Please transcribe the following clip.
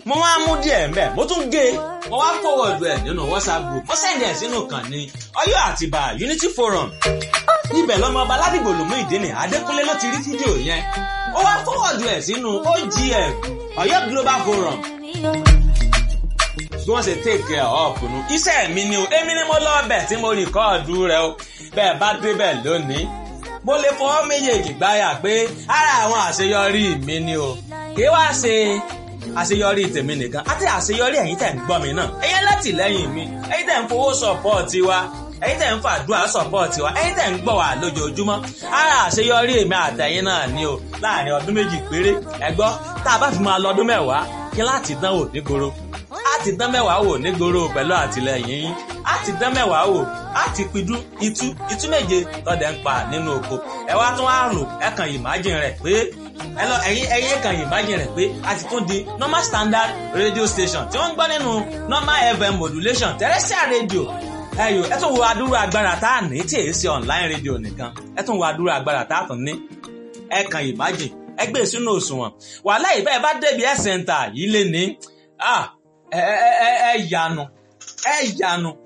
mo wá mú díẹ̀ mbẹ́ mo tún gé mo wá fọwọ́dù ẹ̀ nínú whatsapp group mo sẹ́ndì ẹ̀ sínú kan ní ọyọ́ àtìbà unity forum ibẹ̀ lọ́mọ ọba ládìgbò lòmú ìdíni adékúnlé ló ti rí fídíò yẹn ó wá fọwọ́dù ẹ̀ sínú ogf ọyọ́ global forum bí wọ́n ṣe take care of nu iṣẹ́ mi ni o èmi ni mo lọ ọbẹ̀ tí mo rìkọ́ọ̀dù rẹ o bẹ́ẹ̀ bá débẹ̀ lónìí mo lè fọwọ́ méjèèjì gbáyà pé ara àwọn àṣeyọrí mi ni o kí wá ṣe àṣeyọrí tèmi nìkan àti àṣeyọrí ẹ̀yin tẹ̀ ń gbọ́ mi náà ẹ̀yin látìlẹ́yìn mi ẹ̀yin tẹ̀ ń fowó sọ̀pọ̀ọ̀tì wa ẹ̀yin tẹ̀ ń fàdúrà sọ̀pọ̀ọ̀tì wa ẹ̀yin tẹ̀ ń gbọ́ wa lójoojúmọ́ ara àṣeyọrí èmi àtẹ̀yin náà ni o láàrin ọdún méjì péré ẹ gbọ́ tá a bá fi máa lọ ọdún mẹ́wàá kí láti dánwò nígboro láti dán mẹ́wàá wò nígboro pẹ̀lú àtìlẹyìn yín láti dán mẹ́wàá wò láti pidú itú itú méje lọ́dẹ̀ ń pa nínú oko ẹ wá tún wá rò ẹ kàn imagine rẹ̀ pé ẹ lọ ẹ̀yin ẹ̀yin kàn imagine rẹ̀ pé a ti tún di normal standard radio station tí wọ́n ń gbọ́ nínú normal fm modulation terrestrial radio ẹyọ ẹ tún wo adúrú agbára tá a ní tí èyí ṣe online radio nìkan ẹ tún wo adúrú agbára tá a tún ní ẹ kàn imagine ẹ gbé sínú òṣùwọ̀n wàhálà ìbẹ́ẹ̀ bá débi ẹ̀ center yìí lé ní ẹ ẹ ẹ ẹ yanu ẹ yanu